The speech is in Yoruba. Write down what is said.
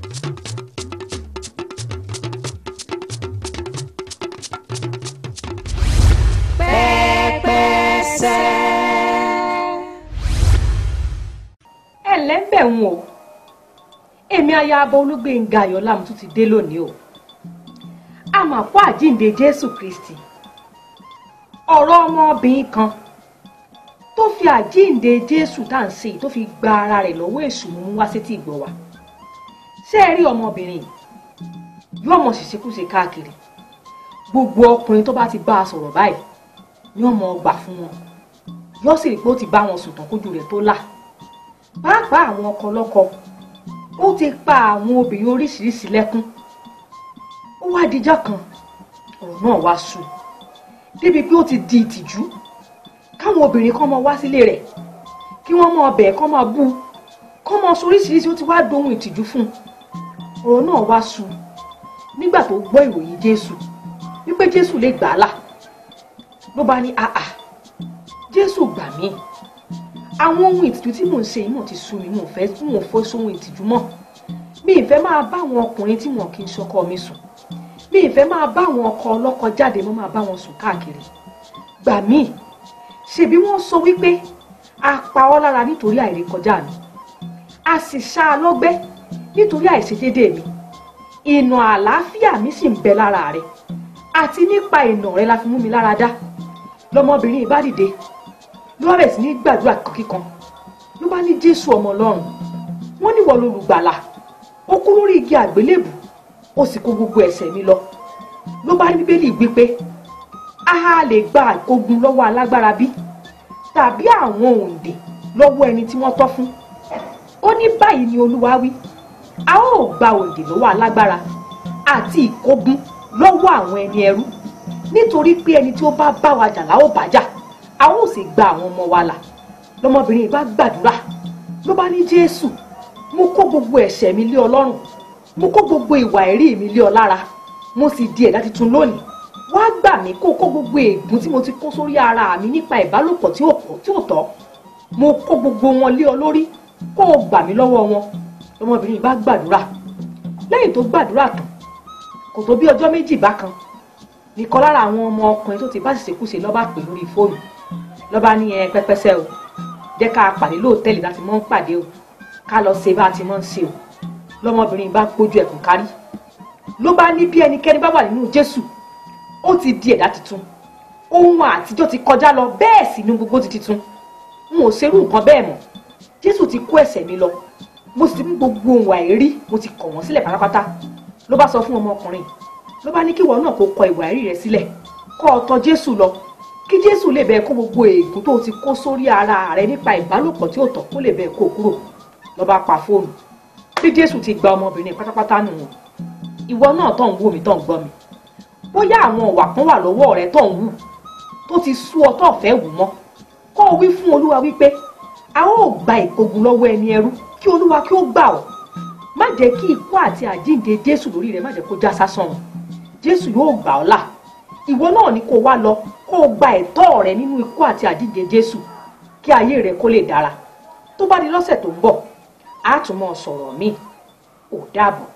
ẹ lẹ́bẹ̀ ń o èmi ayaba olúgbénga ayọ̀lá mo tún ti dé lónìí o a mà kó àjíǹde jésù kristi ọ̀rọ̀ ọmọbìnrin kan tó fi àjíǹde jésù tá à ń ṣe yìí tó fi gba ara rẹ̀ lọ́wọ́ èṣù mú wá sétí ìgbọ́ wa ṣé ẹ rí ọmọbìnrin yìí yóò mọ ṣìṣekúṣe káàkiri gbogbo ọkùnrin tó bá ti bá a sọ̀rọ̀ báyìí yóò mọ ọgbà fún wọn yóò sì rí pé ó ti bá wọn sùn tán kójú rẹ̀ tó là pàápàá àwọn ọkọ lọ́kọ ó ti pa àwọn obìnrin oríṣiríṣi lẹ́kún ó wá dijọ́ kan ọ̀rọ̀ náà wá sú débi pé ó ti di ìtìjú káwọn obìnrin kan máa wá sílé rẹ̀ kí wọ́n máa bẹ̀ kán máa bú kán máa sọ oríṣiríṣi ó ti wá dohun ìtìjú fún un ọ̀rọ̀ náà wá sú nígbà tó gbọ́ ìròyìn Jésù wípé Jésù lè gbà á là ló bá ní àà Jésù gbà mí àwọn ohun ìtìjú tí mò ń ṣe yìí mò ti sú mi mò ń fẹ́ mò ń fọ́ sóhun ìtìjú mọ́ mi ì fẹ́ máa bá àwọn ọkùnrin tí wọn kì í ṣọkọ mi sùn mi ì fẹ́ máa bá àwọn ọkọ ọlọ́kọ jáde mo máa bá wọn sùn káàkiri gbà mí ṣebí wọ́n sọ wípé a pa ọ́ lára nítorí àìrékọjá mi a sì ṣá a lọ́gbẹ́ nítorí àìṣedédé mi ìnà àlàáfíà mi sì ń bẹ lára rẹ àti nípa ìnà rẹ la fi mú mi lára dá lọmọbìnrin yìí bá dìde ló bá bẹ̀rẹ̀ sí ní gbàdúrà kíkan ló bá ní jésù ọmọ ọlọ́run wọ́n ní wọ́n lolùgbàlà ó kú lórí igi àgbélébù ó sì kó gbogbo ẹ̀ṣẹ̀ mi lọ ló bá ní bíbélì gbé pé a lè gba àkógun lọ́wọ́ alágbára bí tàbí àwọn òǹdè lọ́wọ́ ẹni tí wọ́n tọ́ fún ó ní báyìí ni olúwa wí a ó gba òǹdè lọ́wọ́ alágbára àti ìkógun lọ́wọ́ àwọn ẹni ẹrú nítorí pé ẹni tí ó bá bá wa jà la ó bá jà a ó sì gba àwọn ọmọ wa là lọmọbìnrin yìí bá gbàdúrà ló bá ní jésù mo kó gbogbo ẹ̀ṣẹ̀ mi lé ọ lọ́rùn mo kó gbogbo ìwà ẹ̀rí mi lé ọ lára mo sì di ẹ̀dá tuntun lónìí wá gbà mí kó kó gbogbo ègún tí mo ti kó sórí ara mi nípa ìbálòpọ̀ tí ò pọ̀ tí ò tọ́ mo kó gbogbo wọn lé ọ lórí kó o gbà mí lọ́wọ́ wọn lọmọbìnrin yìí bá gbàdúrà lẹ́yìn tó gbàdúrà tán kò tó bí ọjọ́ méjì bákan nìkan lára àwọn ọmọ ọkùnrin tó ti bá ṣèṣekúṣe lọ́ba pè lórí fóònù lọ́ba ní ẹ pẹ́pẹ́sẹ́ o jẹ́ ká pàdé lóòtẹ́ẹ̀lì láti mọ́ ń pàdé o ká lọ ṣe bá a ti mọ́ ń ṣe o lọ́mọbìnrin bá gbójú ẹ̀kún kárí ló bá ní bí ẹnikẹ́ni bá wà nínú Jésù ó ti di ẹ̀dá tuntun ohun àtijọ́ ti kọjá lọ bẹ́ẹ̀ sì ni gbogbo ti tuntun n ò ṣerú nǹkan bẹ́ẹ̀ mọ́ Jésù ti kó ẹ̀ṣẹ̀ mi lọ mo sì ti mú gbogbo ohun àìrí mo ti kọ̀ wọ́n sílẹ̀ pátápátá ló bá sọ fún ọmọkùnrin ló bá ní kí ìwọ náà kó kọ ìwà ẹ̀rí rẹ sílẹ̀ kó o tọ̀ Jésù lọ kí Jésù lè bẹ́ẹ̀ kó gbogbo ègún tó ti kó sórí ara rẹ nípa ìbálòpọ̀ tí ò tọ́ kó lè bẹ́ẹ̀ kó kúrò ló bá pa fóònù bí Jésù ti gba ọmọbìnrin pátápátá nù wọn ìwọ náà tó ń wò mí tó ń gbọ́ mi bóyá àwọn ọ̀wà kan wà lọ́wọ́ rẹ tó ń wù tó ti sú ọ tó fẹ́ wù mọ́ kó o wí fún Olúwa wípé a ó gba ìkógun lọ́wọ́ ẹni ẹrú kí Olúwa kí ó gbà ọ́ má jẹ́ kí ikú àti àjíǹde Jésù lórí rẹ má jẹ́ kó já sásán o Jésù yóò gbà ọ́ là ìwọ náà ni kó wá lọ kó o gba ẹ̀tọ́ rẹ nínú ikú àti àjíǹde Jésù kí ayé rẹ kó lè dára tó bá di lọ́sẹ̀ tó ń bọ̀ á tún mọ́ sọ̀rọ̀ míì ò dáàbò.